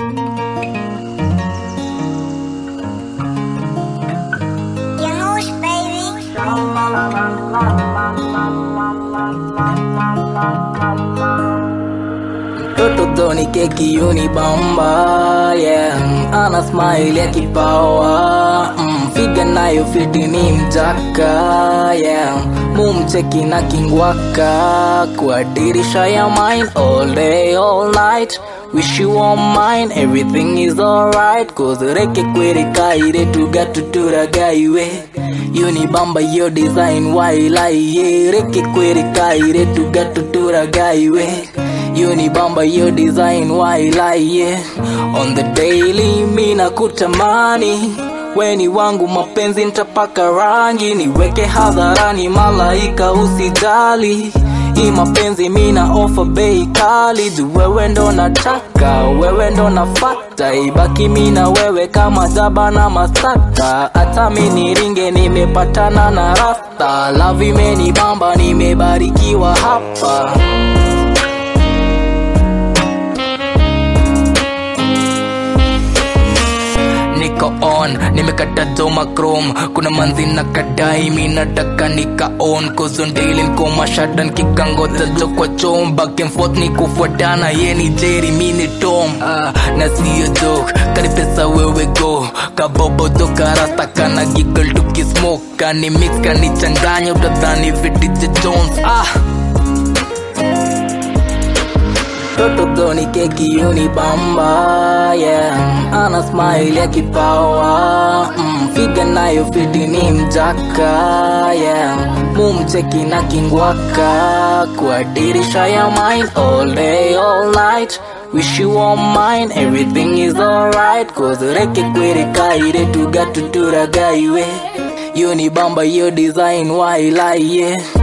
Janusz, baby. Toto Tony keki unibamba yeah. Ana smile ya kipawa mm, figa nayo fiti ni mjaka yeah. Mumcheki na kingwaka kwa dirisha ya mine all day all night Wish you all mine, everything is alright Cause reke kwere kaire tuga tutura gaiwe Unibamba yo design wailai ye Reke kwere kaire tuga tutura gaiwe Unibamba yo design wailai ye On the daily mina kutamani weni wangu mapenzi nitapaka rangi niweke hadharani malaika usijali hii mapenzi mina ofa bei kali juu wewe ndo nataka wewe ndo nafata ibaki mina wewe kama jaba na masaka hata mini ringe nimepatana na rasta love imenibamba nimebarikiwa hapa niko on nimekata doma chrome kuna manzi na kadai mi nataka nika on kozondili nko mashadan kikangoza jo kwa chom back and forth ni kufuatana ye ni jerry mi ni tom ah, na siyo joke kari pesa wewe go kabobo toka rasta kana giggle tukismoke kani mix kani changanya utadhani vitije jones ah Toto Tony keki unibamba yeah. Ana smile ya kipawa mm, figa nayo fiti ni mjaka yeah. Mumcheki na kingwaka kwa dirisha ya mine all day all night Wish you all mine, everything is alright Cause reke kwere kaire tuga tutura gaiwe Unibamba yo design wailai yeah